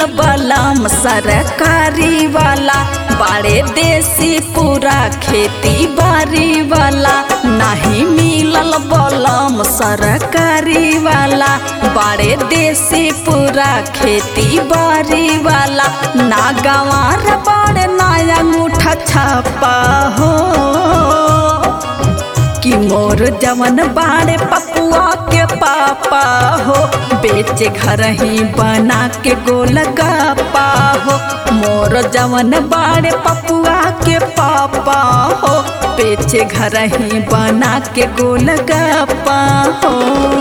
बलम सरकारी वाला बाड़े देसी पूरा खेती बारी वाला नहीं मिलल बलम सरकारी वाला बाड़े देसी पूरा खेती बारी वाला ना गंवार बड़ नया अंगूठा छापा हो कि मोर जवन बाड़े पपुआ के पापा हो बेचे घर ही बना के गोल गप्पा हो मोर जवन बाड़े पपुआ के पापा हो बेचे घर ही बना के गोल गप्पा हो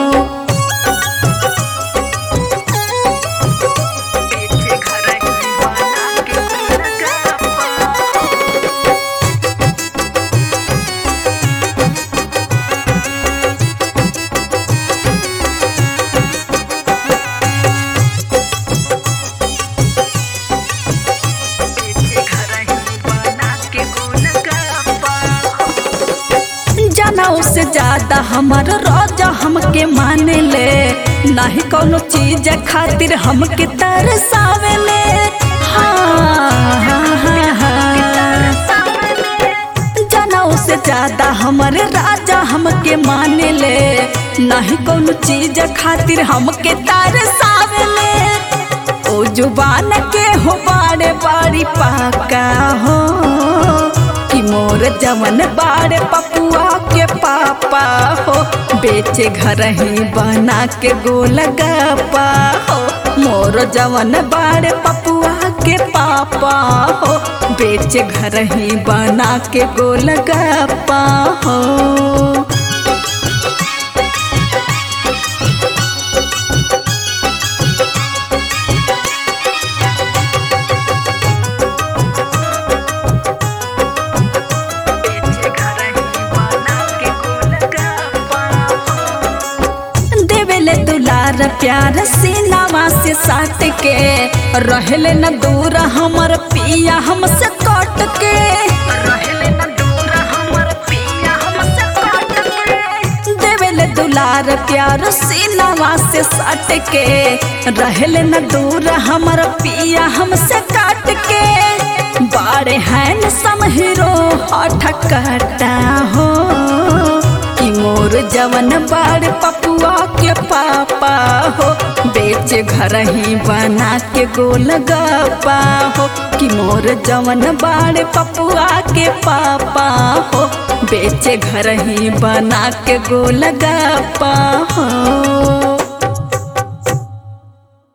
बेचे घर ही बना के गोलगप्पा हो। जनऊ से ज्यादा हमर राजा हमके माने ले नहीं कोनो चीज खातिर हमके तरसावे ले हाँ, हाँ, हाँ, हाँ। जनऊ से ज्यादा हमर राजा हमके माने ले नहीं कोनो चीज खातिर हमके तरसावे ले ओ जुबान के हो बाड़े बाड़ी पाका हो कि मोर जवन बाड़े पपुआ के पापा हो बेचे घर ही बना के गोल गप्पा हो मोर जवन बाड़े पपुआ के पापा हो बेचे घर ही बना के गोल गप्पा हो देवेले दुलार प्यार सीनावा से साट के रहले न दूर हमर पिया हमसे कट के रहले न दूर हमर पिया हमसे कट के देवेले दुलार प्यार सीनावा से साट के रहले न दूर हमर पिया हमसे काट के बाड़े हैं समहिरो हठ कटा हो कि मोर जवन बाड़ पपुआ के पापा हो बेच घर ही बना के गोल गप्पा हो कि मोर जवन बाड़ पपुआ के पापा हो बेच घर ही बना के गोल गप्पा हो